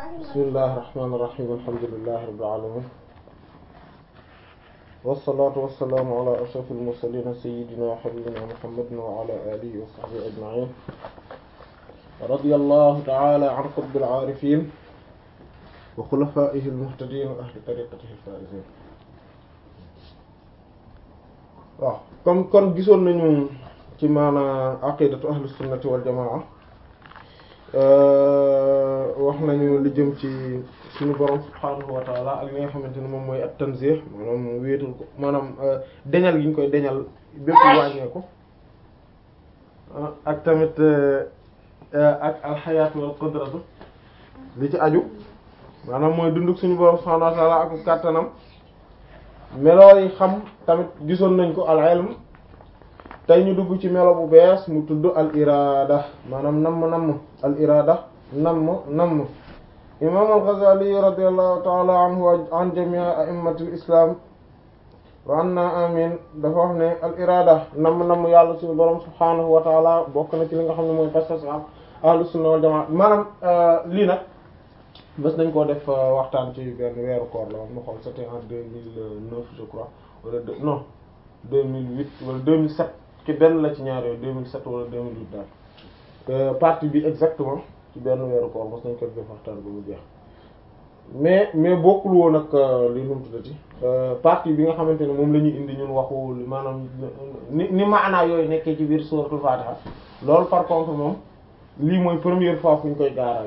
bismillahi rahmaani rahiim alhamdulillahi rabbil aalamiin wassalaatu wassalaamu ala ashrafil mursaliin sayyidina wa habiibina muhammadin wa ala aalihi wa sahbihi ajma'iin radiyallahu ta'ala an qutbil aarifiin wa xulafaa'ihi al-muhtadiin wa ahli tariiqatihi al-faa'iziin waaw comme kon gisoon nañu ci maana aqidatu ahlu sunnati wal jamaa wax nañu li jëm ci suñu borom subhaanahu wa taala ak li nga xamante ne moom mooy at tanzih maanaam wéetul ko maanaam deñal gi ñu koy deñal bépp wàññee ko ak tamit ak alxayaatu wal qudratu li ci aju maanaam mooy dunduk suñu borom subhaanahu wa taala ak kàttanam meloo yi xam tamit gisoon nañ ko al ilm tey ñu dugg ci melo bu bees mu tudd al irada maanaam namm namm al irada namm namm imam al Ghazali radiyallahu ta'ala anhu wa an jami' a'immatil islam wa anna amin dafa wax ne al irada namm namm yàlla suñu borom subhanahu wa ta'ala bokk na ci li nga xam ne mooy pas-pas ahlus sunna wal jamaa maanaam lii nag bés nañ koo def waxtaan ci benn weeru koor la woon ma xool c'était en deux mille neuf je crois wala deux non deux mille huit wala deux mille sept ci benn la ci ñaar yooyu 2007 wala 2008 daal partie bi exactement ci benn weeru koor mos nañ ko def waxtaan ba mu jeex mais mais bokkul woon ak li nu mu tuddati partie bi nga xamante ne moom la ñuy indi ñun waxu maanaam ni ni maanaa yooyu nekkee ci biir suratul Fatiha loolu par contre moom lii mooy première fois fu ñu koy gaarale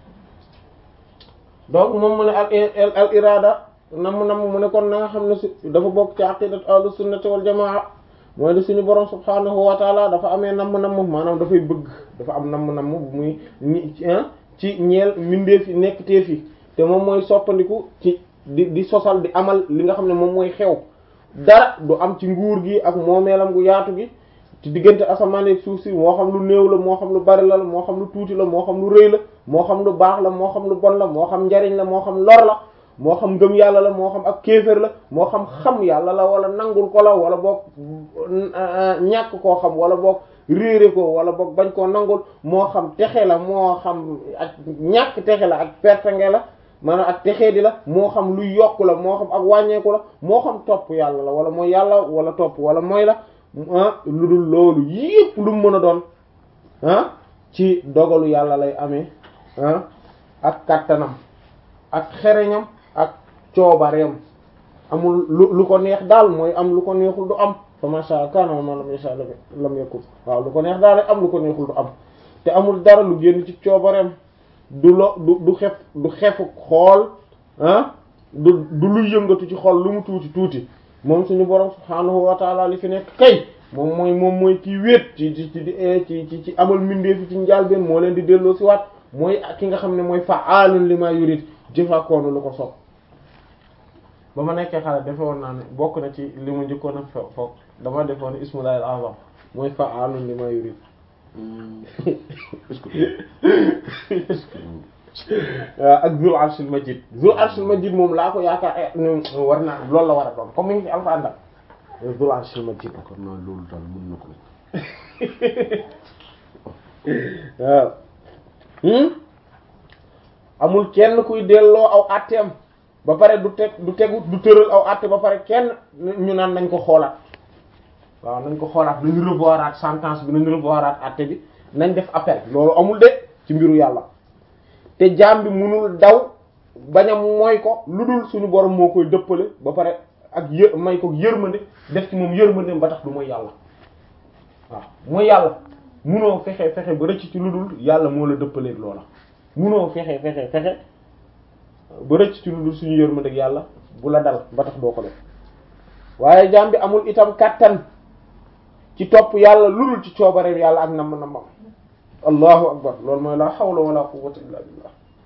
donc moom mu ne al al irada nam nam mu ne kon na nga xam ne su dafa bokk ci aqidat ahlus sunnati wal jamaa mooy li suñu borom subhaanahu wa taala dafa amee namm-namm maanaam dafay bëgg dafa am namm-namm bu muy ni ci ñeel mbindeef yi nekk teef yi te moom mooy soppandiku ci di di sosal di amal li nga xam ne moom mooy xew dara du am ci nguur gi ak moomeelam gu yaatu gi ci diggante asamaan ak suuf si moo xam lu néew la moo xam lu bari la moo xam lu tuuti la moo xam lu rëy la moo xam lu baax la moo xam lu bon la moo xam njariñ la moo xam lor la moo xam ngëm yàlla la moo xam ak kéefër la moo xam xam yàlla la wala nangul ko la wala boog ñàkk koo xam wala boog réere ko wala boog bañ koo nangul moo xam texe la moo xam ak ñàkk texe la ak pertange la maanaam ak texee di la moo xam luy yokk la moo xam ak wàññeeku la moo xam topp yàlla la wala mooy yàlla wala topp wala mooy la lu dul loolu yépp lu mu mën a doon ah ci dogalu yàlla lay amee ah ak kattanam ak xereñam ak coobareem amul lu lu ko neex daal mooy am lu ko neexul du am fa masha kana ma lam yasha lam yakun waaw lu ko neex daal am lu ko neexul du am te amul dara lu génn ci coobareem du lo du du xef du xefu xool ah du du luy yëngatu ci xool lu mu tuuti tuuti moom suñu borom subhaanahu wa taala li fi nekk kay moom mooy moom mooy kii wéet ci ci ci ci ci amal mbindeefi ci njaalbeen moo leen di delloo si waat mooy ki nga xam ne mooy fa'aalun lima yurid jëfaakoonu lu ko sopp ba ma nekkee xale defe woon naa ne bokk na ci li mu njëkkoon a foog dama defoon ismullahi al-azam mooy fa'aalun lima yurid waaw ak zul arshil majid zul arshil majid moom laa ko yaakaar war naa loolu la war a doon comme mi ngi ci alxuraan daal zul arshil majid kon naa loolu daal mën na ko waaw amul kenn kuy delloo aw àtteem ba pare du teg du tegu du tëral aw àtte ba pare kenn ñu naan nañ ko xoolaat waaw nañ ko xoolaat nañ revoiraat sentence bi nañ revoiraat àtte bi nañ def appel loolu amul de ci mbiru yàlla te jaam bi munul daw bañ a mooy ko lu dul suñu borom moo koy dëppale ba pare ak yë may ko yërmande def ci moom yërmande ba tax du mooy yàlla waaw mooy yàlla munoo fexe fexe ba rëcc ci lu dul yàlla moo la dëppaleeg loola munoo fexe fexe fexe ba rëcc ci lu dul suñu yërmande ak yàlla bu la dal ba tax doo ko def waaye jaam bi amul itam kàttan ci topp yàlla lu dul ci coobareem yàlla ak namm nammam allahu akbar loolu mooy la hawla wala quwwata illa billah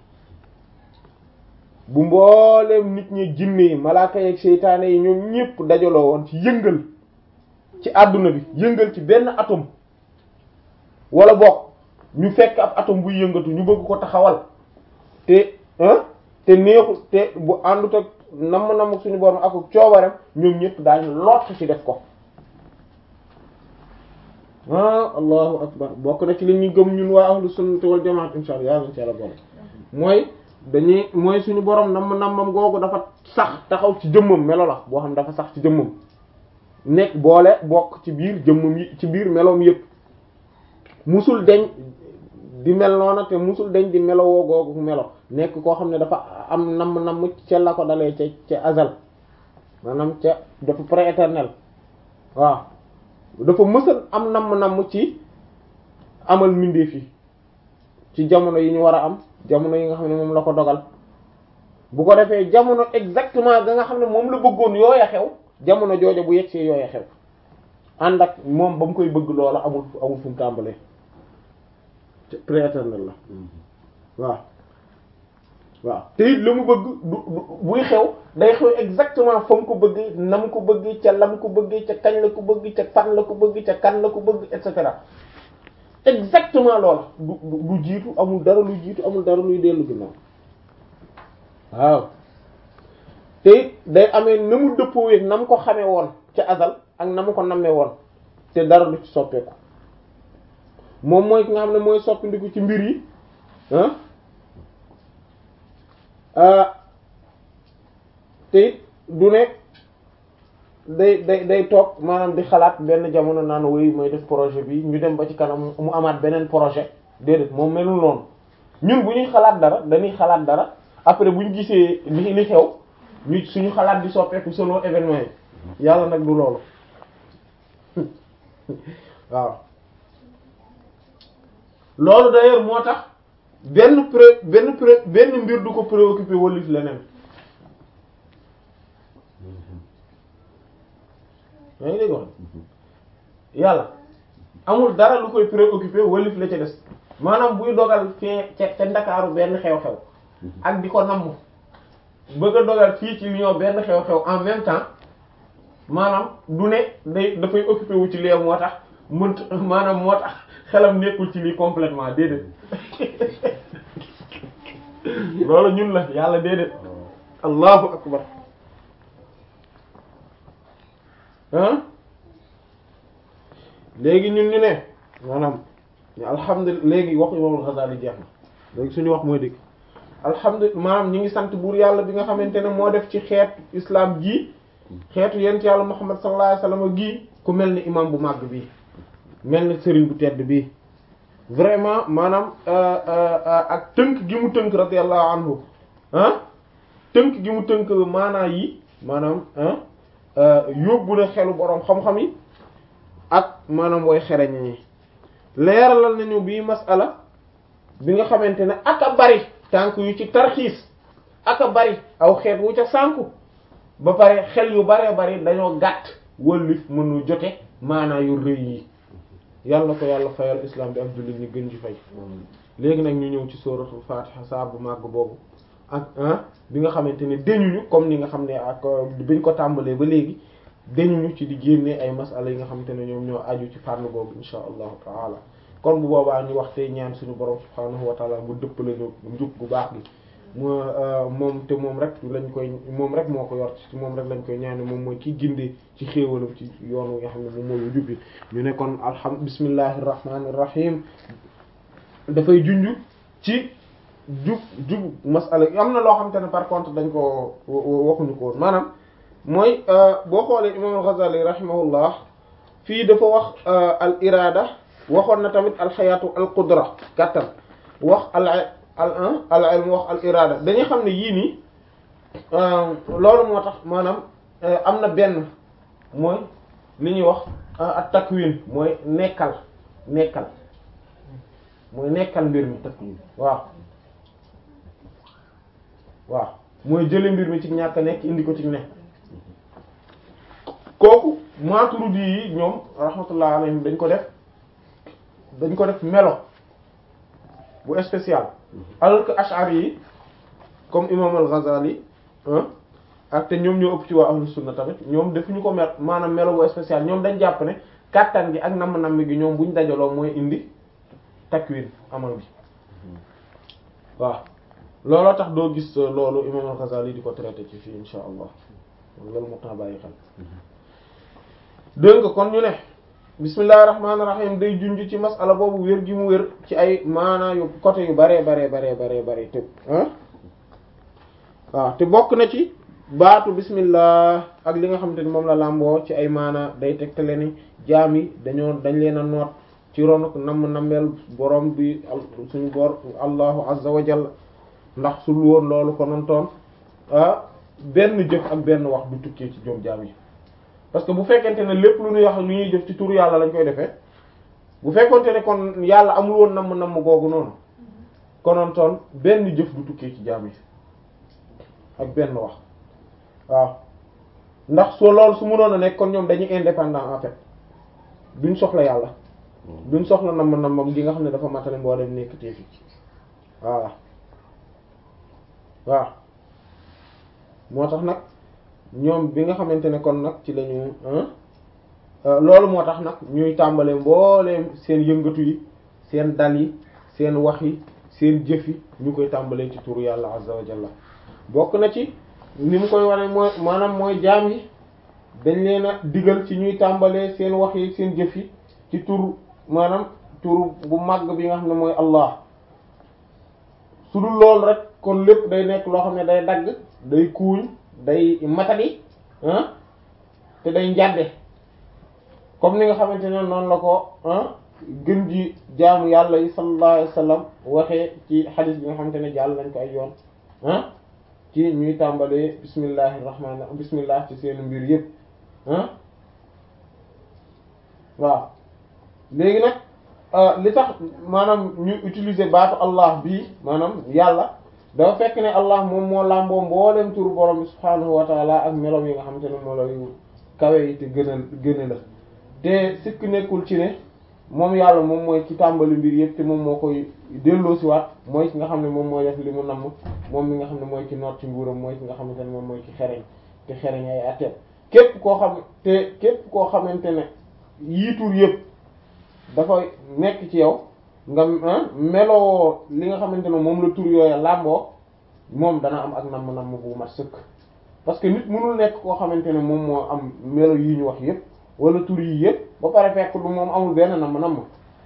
bu mbooleem nit ñi jinne yi malaaka yeeg seytaane yi ñoom ñépp dajaloo woon ci yëngal ci àdduna bi yëngal ci benn atome wala bokk ñu fekk ab atome buy yëngatu ñu bëgg ko taxawal te te neexul te bu àndut ak namm namm suñu borom ak coobareem ñoom ñépp daañu lott ci def ko ah allahu akbar bokk na ci li ñu gëm ñun waa ahlu sunnati wal jamaat insha allah yàlla na ci yàlla boole mooy dañuy mooy suñu borom namm nammam googu dafa sax taxaw ci jëmmam melo la boo xam dafa sax ci jëmmam nekk boole bokk ci biir jëmmam yi ci biir meloom yépp musul deñ di mel noona te musul deñ di melowoo googu melo nekk koo xam ne dafa am namm namm ca la ko dalee ca ca azal maanaam ca dafa prééternel waaw dafa mësal am namm namm ci amal mbindeef yi ci jamono yi ñu war a am jamono yi nga xam ne moom la ko dogal bu ko defee jamono exactement ga nga xam ne moom la bëggoon yooya xew jamono jooja bu yegsee yooya xew ànd ak moom ba mu koy bëgg loola amul amul fu mu tàmbalee prééternel la waaw waaw te it la mu bëgg du buy xew day xew exactement fa mu ko bëgg na mu ko bëgg ca la mu ko bëgg ca kañ la ko bëgg ca fan la ko bëgg ca kan la ko bëgg et cetera exactement loola du du jiitu amul dara luy jiitu amul dara luy dellu ginnaaw waaw te it day amee na mu dëppoowee na mu ko xamee woon ca azal ak na mu ko nammee woon te dara du ci soppeeku moom mooy ki nga xam ne mooy soppindiku ci mbir yi ah te it du ne day day day toog maanaam di xalaat benn jamono naan woy mooy def projet bi ñu dem ba ci kanam mu amaat beneen projet déedéet moom melul noonu ñun bu ñuy xalaat dara dañuy xalaat dara après bu ñu gisee li li xew ñu suñu xalaat di soppeeku selon événement yi yàlla nag du loolu waaw loolu d'ailleurs moo tax benn pré benn pré benn mbir du ko préoccupé wallif leneen yaa ngi dégg wax yàlla amul dara lu koy préoccupé wallif la ca des maanaam buy dogal fee ca ca ndakaaru benn xew-xew ak di ko namm bëgg a dogal fii ci Lyon benn xew-xew en même temps maanaam du ne day dafay occupé wu ci lee moo tax mënt maanaam moo tax xelam nekkul ci lii complètement déedéet loolu ñun la yàlla déedéet allahu akbar ah léegi ñun ñu ne maanaam alhamdulilah léegi wax imam al-Ghazali jeex na léegi suñu wax mooy dëgg alhamdulilah maanaam ñu ngi sant buur yàlla bi nga xamante ne moo def ci xeet islam gii xeetu yent yàlla Muhammad sallallahu alayhi wasallam gii ku mel ni imam bu màgg bii mel ni sëriñ bu tedd bii vraiment maanaam ak tënk gi mu tënk radiyallahu anhu ah tënk gi mu tënk maanaa yi maanaam yóbbu na xelu boroom xam-xam yi ak maanaam way xereñ ñi leeralal nañu bii masala bi nga xamante ne ak a bari tànk yu ci tarxiis ak a bari aw xeet wu ca sànku ba pare xel yu baree bari dañoo gàtt wëllif mënu jote maanaa yu rëy yi yàlla ko yàlla fayal islam bi ak jullit ñi gën ci fay léegi nag ñu ñëw ci suratul fatiha saar bu màgg boobu ak ah bi nga xamante ne dañuñu comme ni nga xam ne ak biñ ko tàmbalee ba léegi dañuñu ci di génne ay masala yi nga xamante ne ñoom ñoo aju ci fànn boobu insha allahu taala kon bu boobaa ñu wax tey ñaan suñu borom subhaanahu wa taala mu dëppale ñu njub bu baax gi mu moom te moom rek lañ koy moom rek moo ko yor ci moom rek lañ koy ñaane moom mooy ki gindee ci xéewalam ci yoon wi nga xam ne moom mooy jubbi ñu ne kon alham bismillahir rahmanir rahim dafay junj ci jub jub masala am na loo xamante ne par contre dañ ko waxuñu ko woon maanaam mooy boo xoolee imam al-Ghazali rahimahullah fii dafa wax al irada waxoon na tamit al xayaatu al qudra kàttan wax al al al ilm wax al irada dañuy xam ne yii nii loolu moo tax maanaam am na benn mooy li ñuy wax at takwin mooy nekkal nekkal mooy nekkal mbir mi takwin waaw waaw mooy jële mbir mi ci ñàkk nekk indi ko ci ne kooku Maturidi yi ñoom rahmatullah alayhim dañ ko def dañ ko def melo bu spécial alors que Ash'ari yi comme imam al-Ghazali ak te ñoom ñoo ëpp ci waa ahlu sunna tamit ñoom defuñu ko mel maanaam melo bu spécial ñoom dañ jàpp ne kàttan gi ak namm-namm gi ñoom buñ dajaloo mooy indi takwin amal gi waaw looloo tax doo gis loolu imam al-Ghazali di ko traité ci fii insha allah loolu moo tax bàyyi xel dégg nga kon ñu ne bismillahir rahmanir rahim day junj ci masala boobu wér gi mu wér ci ay maanaa yu côté yu bare bare bare bare bare tëb ah waaw te bokk na ci baatu bismillah ak li nga xamante ni moom la làmboo ci ay maana day tegtale ni jaam yi dañoo dañ leen a noot ci ronuk namm nammeel borom bi suñu bor allahu azza wa jalla ndax sul woon loolu konontoon ah benn jëf ak benn wax du tukkee ci joom jaam yi parce que bu fekkente ne lépp lu ñuy wax lu ñuy jëf ci turu yàlla lañ koy defee bu fekkonte ne kon yàlla amul woon namm namm googu noonu konontoon benn jëf du tukkee ci jaam yi ak benn wax waaw ndax soo loolu su mënoon a nekk kon ñoom dañuy indépendant en fait duñ soxla yàlla duñ soxla namm nammam gi nga xam ne dafa matale mboolem nekk teefi waaw waaw moo tax nag ñoom bi nga xamante ne kon nag ci lañu loolu moo tax nag ñuy tàmbale mbooleem seen yëngatu yi seen dal yi seen wax yi seen jëf yi ñu koy tàmbalee ci turu yàlla azza wa jalla bokk na ci ni mu koy wane mooy maanaam mooy jaam yi dañ leen a digal ci ñuy tàmbalee seen wax yi seen jëf yi ci tur maanaam tur bu màgg bi nga xam ne mooy Allah su dul loolu rek kon lépp day nekk loo xam ne day dagg day kuuñ day matadi ah te day njàdde comme ni nga xamante ne noonu la ko ah gën ji jaamu yàlla yi sallallahu alayhi wasallam waxee ci xadis bi nga xamante ne jàll nañ ko ay yoon ah ci ñuy tàmbalee bismillahi rahmaani bismillah ci seen mbir yëpp ah waaw léegi nag li tax maanaam ñu utiliser baatu allah bii maanaam yàlla dafa fekk ne allah moom moo làmboo mboolem turu borom bi subhaanahu wa taala ak melom yi nga xamante ne moo lay kawe yi te gën a gën a la te sikk nekkul ci ne moom yàlla moom mooy ci tàmbali mbir yëpp te moom moo koy delloosiwaat mooy ki nga xam ne moom mooy def li mu namm moom mi nga xam ne mooy ki noot ci nguuram mooy ki nga xamante ne moom mooy ki xereñ te xereñ ay atteem képp koo xam te képp koo xamante ne yii tur yëpp dafa nekk ci yow nga meloo li nga xamante ne moom la tur yooya làmboo moom dana am ak namm-namm bu mat sëkk parce que nit mënul nekk koo xamante ne moom moo am melo yi ñu wax yëpp wala tur yi yëpp ba pare fekk du moom amul benn namm-namm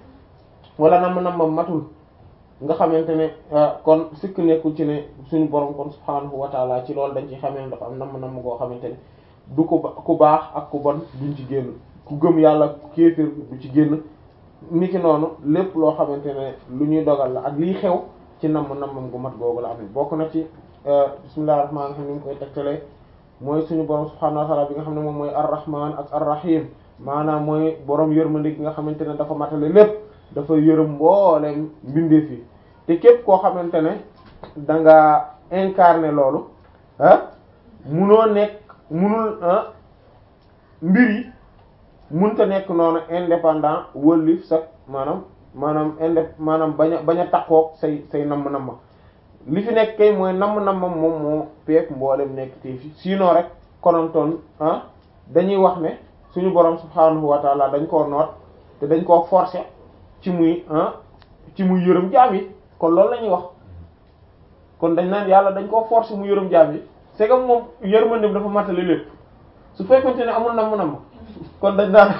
wala namm-namm matul nga xamante ne kon sikk nekkul ci ne suñu borom kon subhaanahu wa taala ci loolu dañ ci xamee ne dafa am namm-namm goo xamante ne du ko ku baax ak ku bon duñ ci génn ku gëm yàlla kéefër du ci génn niki noonu lépp loo xamante ne lu ñuy dogal la ak liy xew ci namm nammam gu mat googu la amee bokk na ci bismillahir rahmanir rahim ni mu koy tegtalee mooy suñu borom subhaanahu wa ta'ala bi nga xam ne moom mooy ar-rahman ak ar-rahim maanaam mooy borom yërmande gi nga xamante ne dafa matale lépp dafa yërëm mbooleem mbindeef yi te képp koo xamante ne da nga incarner loolu ah munoo nekk munul ah mbir yi munta nekk noonu indépendant wëllif sax maanaam maanaam indép maanaam bañ a bañ a takkook say say namm-namm li fi nekk kay mooy namm-nammam moom moo peek mboolem nekk te fi sinon rek konontoon ah dañuy wax ne suñu borom subhaanahu wa taala dañ koo noot te dañ koo forcer ci muy ah ci muy yërëm jaam yi kon loolu la ñuy wax kon dañ naan yàlla dañ koo forcer mu yërëm jaam yi c'est que moom yërmandem dafa matale lépp su fekkonte ne amul namm-namm kon dañ naan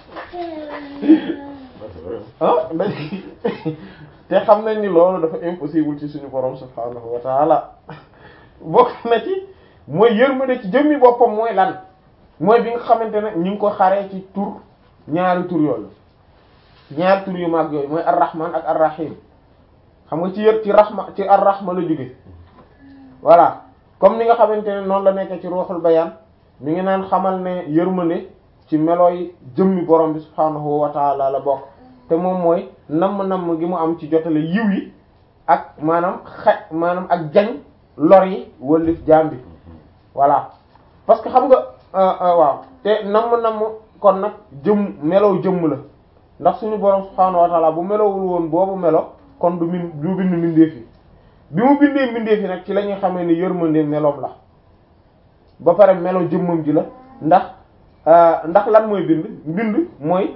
ah dañ te xam nañ ni loolu dafa impossible ci suñu borom subhaanahu wa taala bokk na ci mooy yërmande ci jëmmi boppam mooy lan mooy bi nga xamante ne ñu ngi ko xaree ci tur ñaari tur yooyu ñaari tur yu mag yooyu mooy ar-rahman ak ar-rahim xam nga ci yër ci rahma ci ar-rahma la jóge voilà comme ni nga xamante ne noonu la nekk ci ruuxul bayaan mi ngi naan xamal ne yërmande ci melooy jëmmi borom bi subhaanahu wa taala la bokk te moom mooy namm-namm gi mu am ci jotale yiw yi ak maanaam xaj maanaam ak jañ lor yi wëllif jaam bi voilà parce que xam nga waaw te namm-namm kon nag jëm melow jëmm la ndax suñu borom subhaanahu wa taala bu melowul woon boobu melo kon du min du bind mbindeef yi bi mu bindee mbindeef yi nag ci la ñuy xamee ni yërmande meloom la ba pare melo jëmmam ji la ndax ndax lan mooy bind bind mooy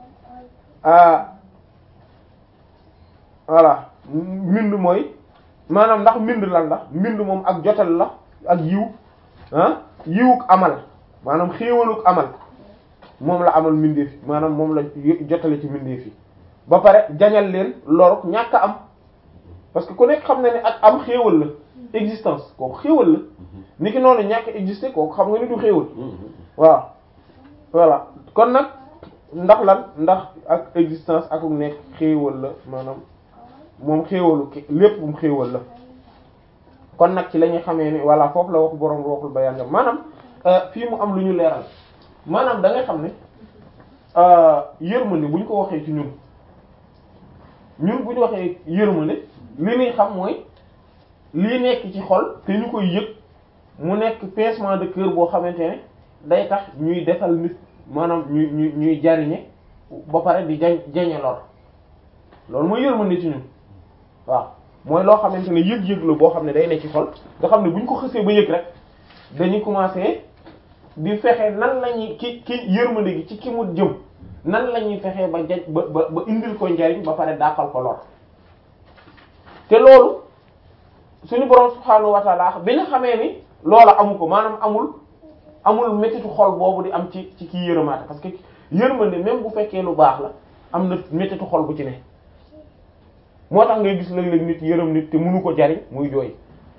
voilà mbind mooy maanaam ndax mbind lan la mbind moom ak jotal la ak yiw ah yiwuk amal maanaam xéewaluk amal moom la amal mbindeef yi maanaam moom la jotale ci mbindeef yi ba pare jañal leen loruk ñàkk am parce que ku nekk xam na ne ak am xéewal la existence kooku xéewal la ni ki noonu ñàkk exister kooku xam nga ni du xéewal waaw voilà kon nag ndax lan ndax ak existence ak nekk xéewal la maanaam moom xéewalu lépp mu xéewal la kon nag ci la ñuy xamee ni voilà foofu la wax boroom waxul bayaan nga maanaam fii mu am lu ñu leeral maanaam da ngay xam ne yërmande bu ñu ko waxee ci ñun ñun bu ñu waxee yërmande li ñuy xam mooy lii nekk ci xol te ñu koy yëg mu nekk pincement de cœur boo xamante ne day tax ñuy defal nit maanaam ñuy ñuy ñuy jariñe ba pare di jañ jañe lor loolu mooy yërmande ci ñun waaw mooy loo xamante ne yëg-yëg la boo xam ne day nekk ci xol nga xam ne bu ñu ko xësee ba yëg rek dañuy commencer di fexe nan la ñuy ki ki yërmande gi ci ki mu jëm nan la ñuy fexe ba jaj ba ba ba indil ko njariñ ba pare dàqal ko lor te loolu suñu borom subhaanahu wa ta'ala bi nga xamee ni loola amu ko maanaam amul amul méttitu xol boobu di am ci ci kii yërëmaate parce que yërmande même bu fekkee lu baax la am na méttitu xol bu ci ne moo tax ngay gis léeg-léeg nit yërëm nit te mënu ko jariñ muy jooy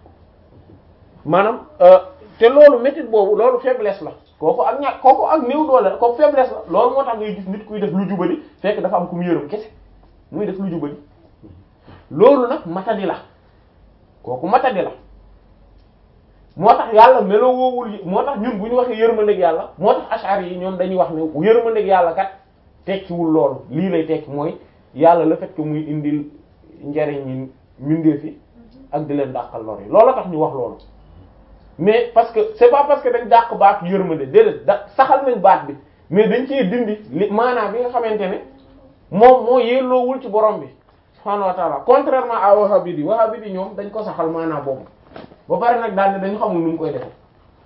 maanaam te loolu méttit boobu loolu faiblesse la kooku ak ñàkk kooku ak néew doole la kooku faiblesse la loolu moo tax ngay gis nit kuy def lu jubali fekk dafa am ku mu yërëm kese muy def lu jubali loolu nag matadi la kooku matadi la moo tax yàlla melo woowul moo tax ñun bu ñu waxee yërmandeeg yàlla moo tax ashari yi ñoom dañuy wax ne yërmandeeg yàlla kat tekkiwul loolu lii lay tekki mooy yàlla le fait que muy indil njariñ ñi mbindeef yi ak di leen dàqal lor yi loolu tax ñu wax loolu mais parce que c'est pas parce que dañ dàq baat yërmande déedéet da saxal nañ baat bi mais dañ cee dindi li maanaam bi nga xamante ne moom moo yelloowul ci borom bi subhaanahu wa ta'ala contrairement à wahhabite yi wahhabite yi ñoom dañ ko saxal maanaam boobu ba pare nag daal ne dañu xamul nu mu koy defe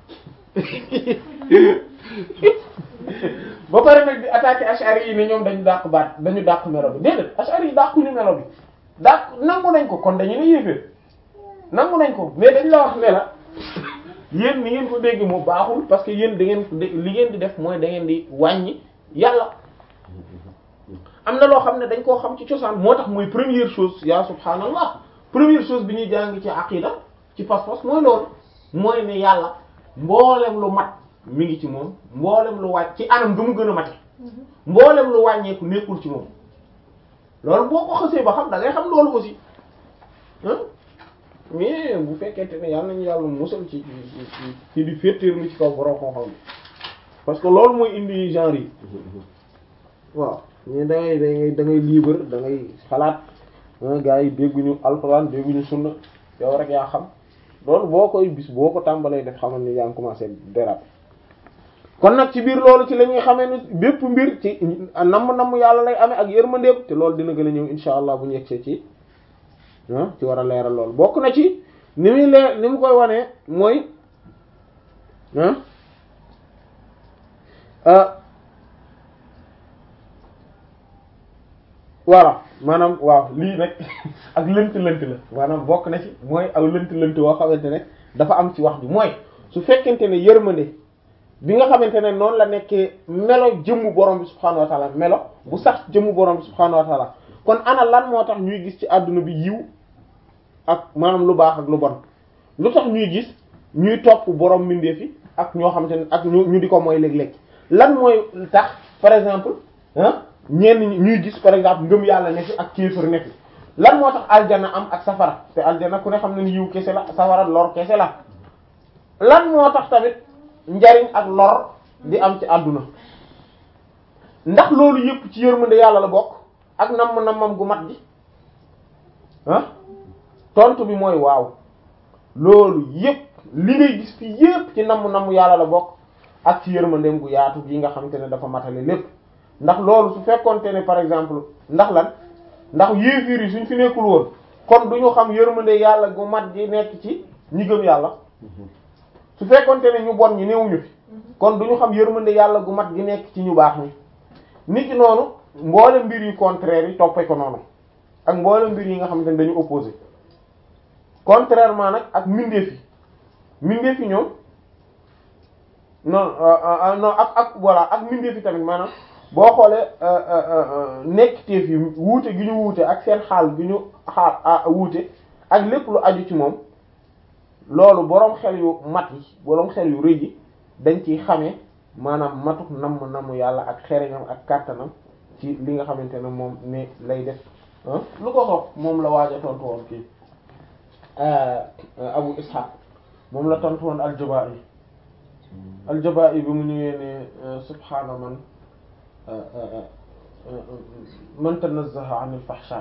ba pare nag di attaquer ashari yi ne ñoom dañu dàq baat dañu dàq melo bi déedéet ashari yi dàquñu melo bi dàq nangu nañ ko kon dañu ne yéeféer nangu nañ ko mais dañ la wax ne la yéen ni ngeen ko dégg moo baaxul parce que yéen da ngeen li ngeen di def mooy da ngeen di wàññi yàlla am na loo xam ne dañ koo xam ci cosaan moo tax mooy première chose ya subhaanallah première chose bi ñuy jàng ci aqida ci pas-pas mooy loolu mooy ne yàlla mboolem lu mat mi ngi ci moom mboolem lu wàcc ci anam ga mu gën a mate mboolem lu wàññeeku nekkul ci moom loolu boo ko xësee ba xam da ngay xam loolu aussi ah mais bu fekkente ne yàlla nañu yàlla musal ci ci ci di féeteerlu ci kaw borom xam-xam parce que loolu mooy indi genre yi waaw mais da ngay da ngay da ngay libre da ngay xalaat gars yi dégguñu alxuraan dégguñu sunna yow rek yaa xam loolu boo koy bis boo ko tàmbalee def xamal ni yaa ngi commencé déraper kon nag ci biir loolu ci la ñuy xamee ni bépp mbir ci namm namm yàlla lay amee ak yërmandeem te loolu dina gën a ñëw insha allah bu ñu yegsee ci ci war a leeral loolu bokk na ci ni muy leer ni mu koy wanee mooy voilà maanaam waaw lii nag ak lënt-lënt la maanaam bokk na ci mooy aw lënt-lënt woo xamante ne dafa am ci wax bi mooy su fekkente ne yërmande bi nga xamante ne noonu la nekkee melo jëmmu borom bi subhaanahu wa taala melo bu sax jëmmu borom bi subhaanahu wa taala kon ana lan moo tax ñuy gis ci àdduna bi yiw ak maanaam lu baax ak lu bon lu tax ñuy gis ñuy topp borom mbindeef yi ak ñoo xamante ne ak ñu ñu di ko mooy léeg-léeg lan mooy tax par exemple ah ñenn ñuy gis par exemple ngëm yàlla nekk ak kéefër nekk lan moo tax aljana am ak safara te aljana ku ne xam ne ni yiw kese la safara lor kese la lan moo tax tamit njariñ ak lor di am ci àdduna ndax loolu yëpp ci yërmande yàlla la bokk ak namm nammam gu mat gi ah tontu bi mooy waaw loolu yëpp li ngay gis fi yëpp ci namm namm yàlla la bokk ak ci yërmandeem gu yaatu gi nga xamante ne dafa matale lépp ndax loolu su fekkonte ne par exemple ndax lan ndax yéefiir yi suñ fi nekkul woon kon du ñu xam yërmande yàlla gu mat gi nekk ci ñi gëm yàlla su fekkonte ne ñu bon ñi néewuñu fi kon du ñu xam yërmande yàlla gu mat gi nekk ci ñu baax ñi nit ki noonu mboole mbir yu contraire yi toppee ko noonu ak mboole mbir yi nga xamante ne dañu opposé contrairement nag ak mbindeef yi mbindeef yi ñoom non non ak ak voilà ak mbindeef yi tamit maanaam boo xoolee nekk teef yi wuute gi ñu wuute ak seen xaal gi ñu xaal wuute ak lépp lu aju ci moom loolu boroom xel yu mat yi boroom xel yu rëy yi dañ ciy xamee maanaam matuk namm namm yàlla ak xereñam ak kàttanam ci li nga xamante ne moom ne lay def lu ko soog moom la waaj a tontu woon kii Abu Ishaq moom la tontu woon al-Juba'i al-Juba'i bi mu ñëwee ne subhaana man man tanazzaha anil fahsha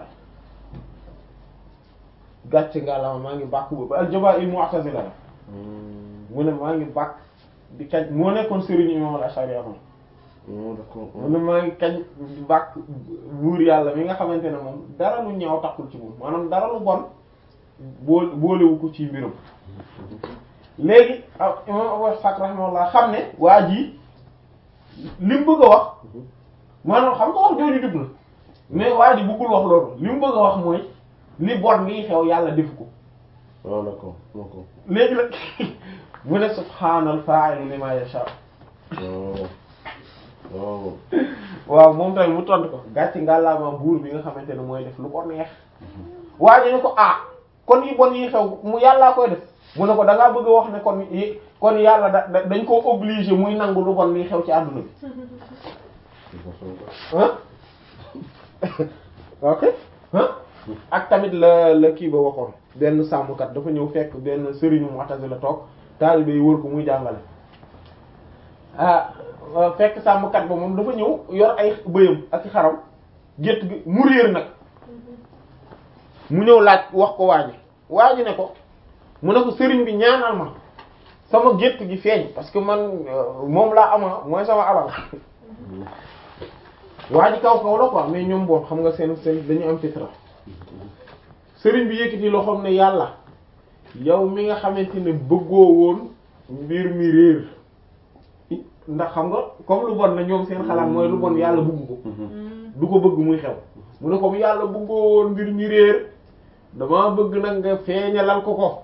gàcce ngaalama maa ngi bàkk boobu al-Juba'i mu'tazila la mu ne maa ngi bàkk di kañ moo nekkoon sëriñ imam al-Ash'ari am mu ne maa ngi kañ di bàkk buur yàlla mi nga xamante ne moom dara lu ñaaw takkul ci moom maanaam dara lu bon bool boolewu ko ci mbirum léegi imam Abu Ishaq rahimahullah xam ne waa ji li mu bëgg a wax maanaam xam nga wax jooju jub na mais waa ji bëggul wax loolu li mu bëgg a wax mooy li bon lii xew yàlla defu ko waaw d'accord d'accord léegi nag mu ne subhaanal fa'il lima yasha waaw waaw waaw moom tamit mu tontu ko gàcc ngàllaama buur bi nga xamante ne mooy def lu ko neex waa ji ne ko ah kon yi bon yi xew mu yàllaa koy def mu ne ko da ngaa bëgg a wax ne kon yi kon yàlla da dañ ko obligé muy nangu lu bon liy xew ci àdduna bi ah ok ah ak tamit la la kii ba waxoon benn sàmmkat dafa ñëw fekk benn sëriñu Mu'tazila toog taalibe yi wër ko muy jàngale ah fekk sàmmkat ba moom dafa ñëw yor ay bëyam ak xaram gétt gi mu réer nag mu ñëw laaj wax ko waa ji waa ji ne ko mu ne ko sëriñ bi ñaanal ma sama gétt gi feeñ parce que man moom laa ama mooy sama alal waa ji kaw kaw la quoi mais ñoom boon xam nga seen seen dañu am fitra sëriñ bi yëkkati loxoom ne yàlla yow mi nga xamante ne bëggoo woon mbir mi réer ndax xam nga comme lu bon na ñoom seen xalaat mooy lu bon yàlla bëgg ko du ko bëgg muy xew mu ne comme yàlla bëggoo woon mbir mi réer dama bëgg nag nga feeñalal ko ko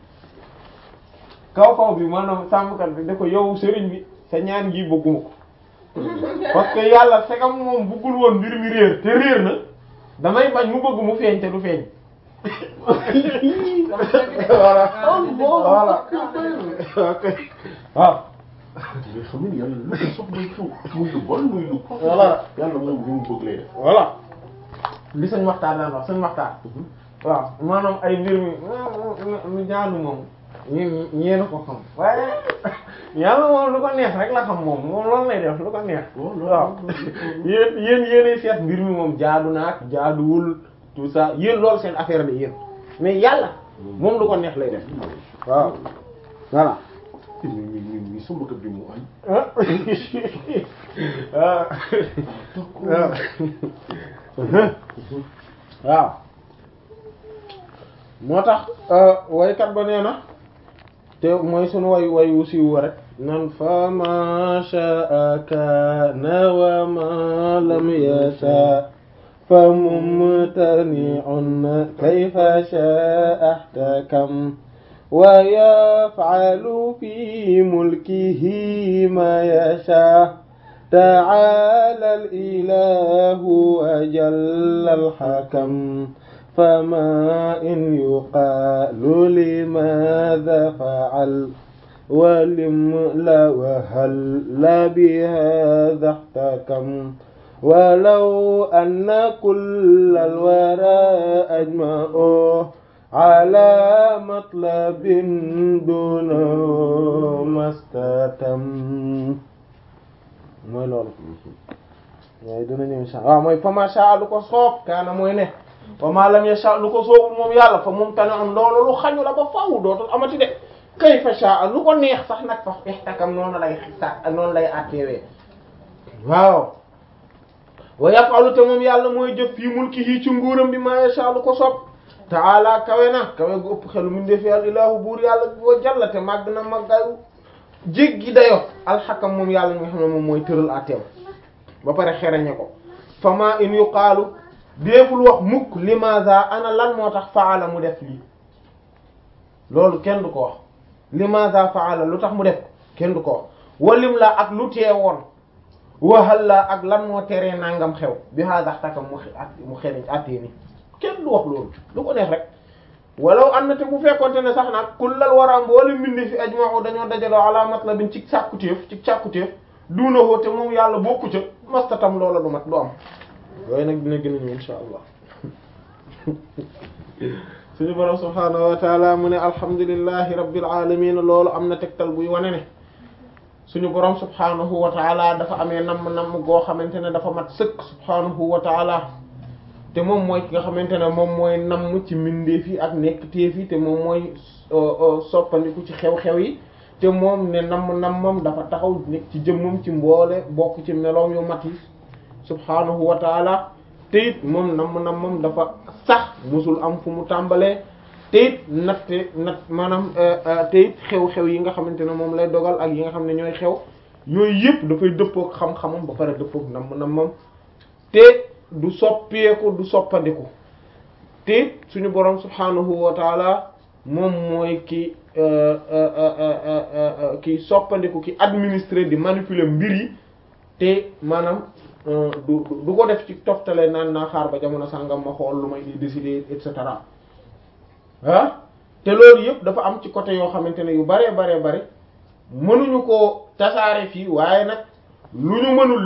kaw kaw bi maanaam sàmmkat bi da ko yow sëriñ bi sa ñaan gi bëgguma ko parce que yàlla segam moom bëggul woon mbir mi réer te réer na damay bañ mu bëgg mu feeñ te du feeñ voilà voilà ok waaw nga xam ne yàlla lu ko soxla xew muy lu bon muy lu voilà yàlla moom li mu bëgg lay def voilà li sañ waxtaan daan wax sañ waxtaan waaw maanaam ay mbir mi mu jaadu moom ñeen ñeena ko xam waaye yàlla moom lu ko neex rek la xam moom moom loolu lay def lu ko neex waaw yéen yéen yéenay seet mbir mi moom jaadu naak jaaduwul tout ça yéen loolu seen affaire la yéen mais yàlla moom lu ko neex lay def waaw voilà mi mi mi mi sama kër bi mu añ waaw moo tax waykat ba nee na te mooy sunu way way wu siiw rek nan fa ma sha'a kana wa ma lam yasha fa mumtani'un kayfa sha'a ihtakam wa yaf'alu fi mulkihi ma yasha ta'ala al-ilahu wa jalla al-hakam فما إن يقال لماذا فعل ولملا وهل لا بهذا احتكم ولو أن كل الورى أجمعوا على مطلب دونه ما استتم mooy loolu waaye dina ñëw insha Allah waaw mooy fa ma sha lu ko soob kaana mooy ne wa ma lam yasha lu ko soobul moom yàlla fa moom tane am loolu lu xañu la ba faaw dootul amati de kay fa sha lu ko neex sax nag fa ixtakam noonu lay sa noonu lay atteewee waaw wa yaf'alu te moom yàlla mooy jëf fii mulkihi ci nguuram bi ma yasha lu ko soob ta'ala kawe na kawe gu ëpp xelu min defi al ilahu buur yàlla wa jalla te màgg na màggayu jéggi dayo alxakam moom yàlla nga xam ne moom mooy tëral atteew ba pare xereñe ko fama in yuqaalu déeful wax mukk limaza ana lan moo tax faala mu def lii loolu kenn du ko wax limaza faala lu tax mu def kenn du ko wax walim la ak lu teewoon waxal la ak lan moo teree nangam xew bi hada takam mu mu xereñ attee ni kenn du wax loolu lu ko neex rek walaw an na te bu fekkonte ne sax nag kullal wara mboole mbindi fi ajma'u dañoo dajaloo ala matlabin ci càkkutéef ci càkkutéef duuna woo te moom yàlla bokku ca mastatam loola du mat du am yooyu nag dina gën a ñëw insha allah suñu borom subhaanahu wa taala mu ne alhamdulillahi rabbil alamin loolu am na tegtal buy wane ne suñu borom subhaanahu wa taala dafa amee namm namm goo xamante ne dafa mat sëkk subhaanahu wa taala te moom mooy ki nga xamante ne moom mooy namm ci mbindeef yi ak nekk téef yi te moom mooy soppandiku ci xew-xew yi te moom ne namm nammam dafa taxaw nekk ci jëmmam ci mboole bokk ci meloom yu mat yi subhaanahu wa taala te it moom namm nammam dafa sax musul am fu mu tàmbalee te it natte nat maanaam te it xew-xew yi nga xamante ne moom lay dogal ak yi nga xam ne ñooy xew yooyu yëpp dafay dëppook xam-xamam ba pare dëppook namm nammam te du soppeeku du soppandiku te suñu borom subhaanahu wa taala moom mooy ki ki soppandiku ki administrer di manipuler mbir yi te maanaam du du ko def ci toftale naan naa xaar ba jamono sàngam ma xool lu may di décider et cetera ah te loolu yëpp dafa am ci côté yoo xamante ne yu baree baree bare mënuñu ko tasaare fii waaye nag lu ñu mënul